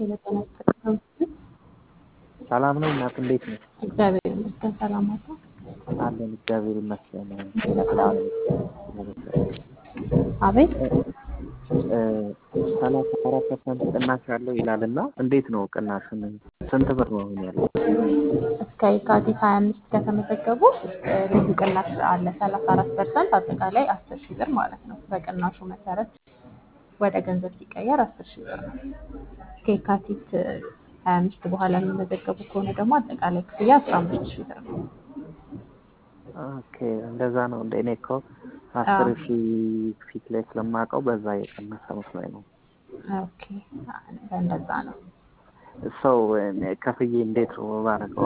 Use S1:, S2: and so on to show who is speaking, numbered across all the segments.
S1: የበጠና ይስጥልኝ።
S2: ሰላም ነው እናት፣ እንዴት ነው?
S1: እግዚአብሔር ይመስገን። ሰላም አታ
S2: አለን እግዚአብሔር ይመስገን።
S1: አቤት
S2: ሰላሳ አራት ፐርሰንት ቅናሽ ያለው ይላል እና እንዴት ነው ቅናሹን? ስንት ብር ነው አሁን ያለው?
S1: እስከ የካቲት ሀያ አምስት ከተመዘገቡ ልዩ ቅናሽ አለ ሰላሳ አራት ፐርሰንት አጠቃላይ አስር ሺህ ብር ማለት ነው። በቅናሹ መሰረት ወደ ገንዘብ ሲቀየር አስር ሺህ ብር ነው። እስከ የካቲት ሀያ አምስት በኋላ የሚመዘገቡ ከሆነ ደግሞ አጠቃላይ ክፍያ አስራ አምስት ሺህ ብር ነው።
S2: ኦኬ እንደዛ ነው። እንደ እኔ እኮ አስር ሺህ ፊት ላይ ስለማውቀው በዛ የቀነሰ መስሎኝ ነው።
S1: ኦኬ እንደዛ ነው።
S2: ሰው ከፍዬ እንዴት ነው ባረገው?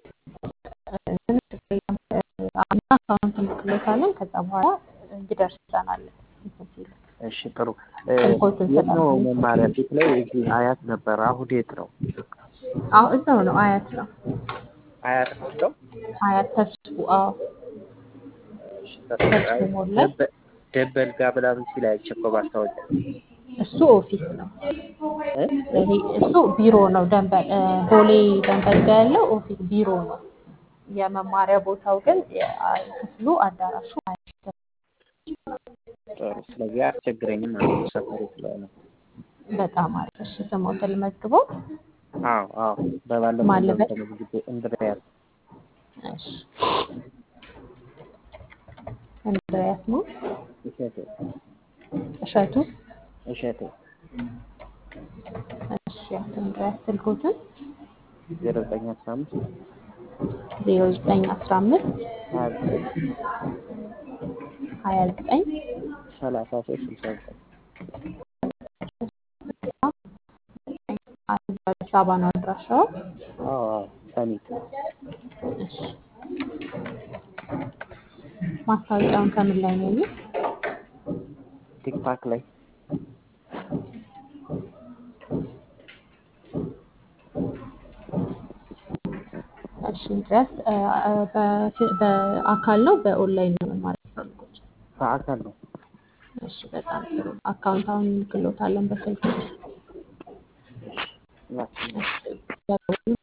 S1: አሁን አካውንት እንልክሎታለን። ከዛ በኋላ ይደርሰናል እንትን ሲሉ
S2: እሺ ጥሩ።
S1: ስልኮትን
S2: የት ነው
S1: ስላሉ
S2: መማሪያ? ፊት ላይ እዚህ አያት ነበር። አሁን የት ነው?
S1: አዎ እዛው ነው አያት ነው
S2: አያት ነው እንደው
S1: አያት ተስፉ አዎ
S2: እሺ፣
S1: ተስፉ ሞላ
S2: ደበ- ደበል ጋር ምናምን ሲል አይቼ እኮ ማስታወቂያ
S1: እሱ ኦፊስ ነው
S2: እ?
S1: ይሄ እሱ ቢሮ ነው ደንበል እ፣ ቦሌ ደንበል ጋር ያለው ኦፊስ ቢሮ ነው የመማሪያ ቦታው ግን የ- ክፍሉ አዳራሹ አያት ተስፉ
S2: ጥሩ። ስለዚህ አያስቸግረኝም ማለት ነው ሰፈሩ ስለሆነ።
S1: በጣም አሪፍ እሺ ስሞትን መዝግበው
S2: አዎ አዎ፣ በባለፈው
S1: ማለበት
S2: እንደምትመዝግቤ እንድሪያስ
S1: እሺ እንድሪያስ ነው
S2: እሸቴ
S1: እሸቱ
S2: እሸቴ
S1: እሺ አቶ እንድሪያስ ስልኮትን
S2: ዜሮ ዘጠኝ አስራ አምስት
S1: ዜሮ ዘጠኝ አስራ አምስት
S2: ሀያ ዘጠኝ
S1: ሀያ ዘጠኝ
S2: ሰላሳ ሶስት ስልሳ ዘጠኝ
S1: አዲስ አበባ ነው አድራሻው።
S2: አዎ አዎ፣ ሰሚት
S1: እሺ ማስታወቂያውን ከምን ላይ ነው ያዩት?
S2: ቲክታክ ላይ
S1: እሺ ድረስ በአካል ነው በኦንላይን ነው መማር የሚፈልጉት?
S2: በአካል ነው።
S1: እሺ በጣም ጥሩ። አካውንት አሁን እንልክሎታለን በስልክ።
S2: ላኪልኝ።
S1: እሺ